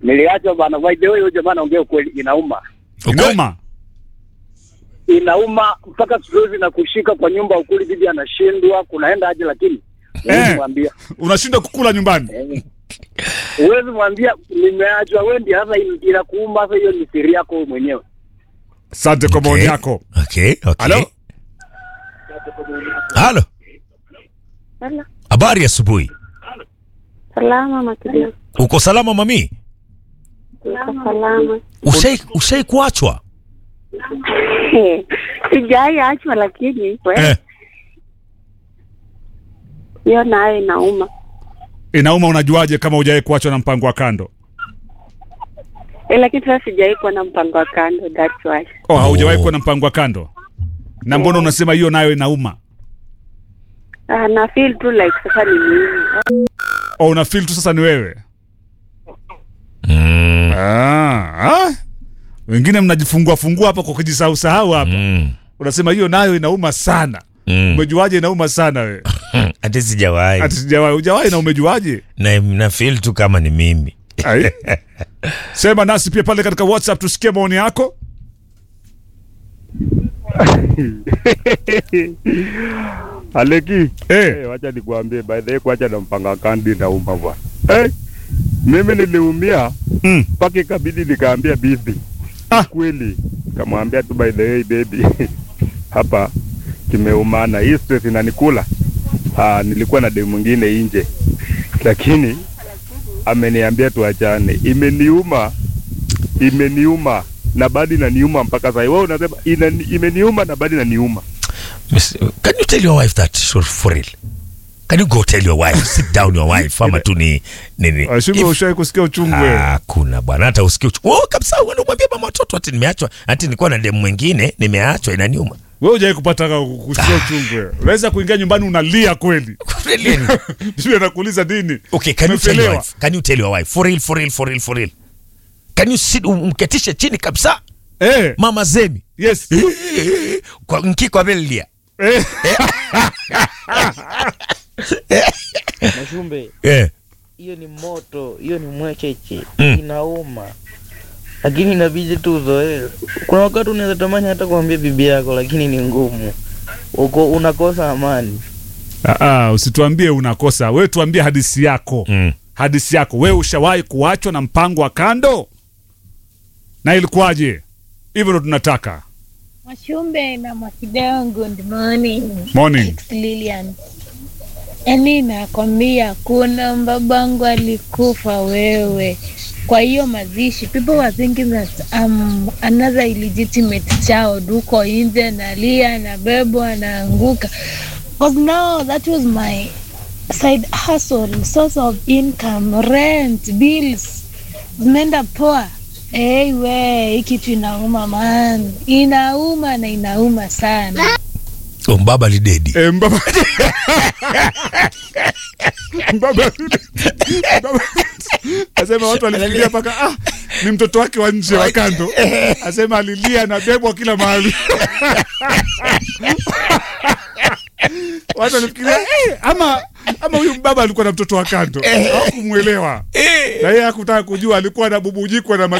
niliachwa bana. By the way, huyo jamaa anaongea ukweli, inauma, Inauma. inauma mpaka siku hizi na kushika kwa nyumba ukuli, bibi anashindwa kunaenda aje, lakini huwezi Eh. mwambia, Unashinda kukula nyumbani. Eh. huwezi mwambia nimeachwa, wewe ndio sasa in- inakuuma. Sasa hiyo ni siri yako wewe mwenyewe. Asante kwa maoni Okay. yako. Okay, okay. Halo? Halo. Halo. Habari asubuhi. Salama Makidio. Uko salama mami? Niko salama. Ushai ushai kuachwa? Eh, Sijai achwa lakini we Eh. hiyo nayo inauma. Inauma unajuaje kama hujawahi kuachwa na mpango wa kando? Eh, lakini sasa sijai kuwa na mpango wa kando, that's why. Oh, haujawahi Oh. kuwa na mpango wa kando. Na mbona unasema hiyo nayo inauma? Ah, na feel tu like sasa ni mimi. Oh, una feel tu sasa ni wewe. Mm. Ah, ah. Wengine mnajifungua fungua hapa kwa kujisahau sahau hapa. Mm. Unasema hiyo nayo inauma sana. Mm. Umejuaje inauma sana wewe? Hata sijawahi. Ati sijawahi, hujawahi na umejuaje? Na na feel tu kama ni mimi. Ai. Sema nasi pia pale katika WhatsApp tusikie maoni yako. Aleki, Eh, eh, wacha nikuambie by the way, kuacha na mpanga kandi nauma bwana. Eh, mimi niliumia mm. mpaka ikabidi nikaambia bibi Ah. kweli, kamwambia tu by the way baby, hapa kimeumana, hii stress inanikula. Ah, nilikuwa na demu mwingine nje, lakini ameniambia tuachane. Imeniuma, imeniuma na bado inaniuma mpaka sasa. Wewe unasema ina, imeniuma na bado inaniuma. Miss- Can you tell your wife that for, for real? Can you go tell your wife, sit down your wife ama tu ni nini? Ashume If- ushawahi kusikia uchungu wewe. Ah, kuna bwana hata usikie uchu- oh, kabisa uende umwambie mama watoto ati nimeachwa ati nilikuwa na demu mwingine nimeachwa inaniuma. Wewe hujawahi kupata ka- kusikia uchungu wewe. Unaweza kuingia nyumbani unalia kweli. Really? Bibi anakuuliza nini? Okay, can you tell your Umefelewa. wife? Can you tell your wife? For real, for real, for real, for real. Can you sit umketishe chini kabisa Eh, mama zemi yes. kwa nkiko amelia Eh, Mashumbe, eh. hiyo ni moto, hiyo ni mwecheche, Mm. inauma, lakini inabidi tu uzoee. Kuna wakati unaweza tamani hata kuambia bibi yako, lakini ni ngumu, uko unakosa amani. ah, ah, usituambie unakosa. Wewe tuambie hadithi yako. Mm. Hadithi yako. Wewe ushawahi kuachwa na mpango wa kando? Na ilikuwaje? Hivyo ndo tunataka. Mashumbe na Mwakideo, good morning. Morning. It's Lilian. Yaani nakwambia kuna babangu alikufa wewe. Kwa hiyo mazishi, people were thinking that um, another illegitimate child huko nje nalia nabebwa naanguka. Because now that was my side hustle, source of income, rent, bills zimeenda poa. Hey, we hii kitu inauma man, inauma na inauma sana. Oh, mbaba lidedi Eh, mbaba. mbaba. mbaba. Asema watu walifikiria mpaka ah, ni mtoto wake wa nje wa kando. Asema alilia na bebwa kila mahali. Watu walifikiria eh, ama ama huyu mbaba alikuwa na mtoto wa kando. Hawakumwelewa. Na yeye hakutaka kujua alikuwa anabubujikwa na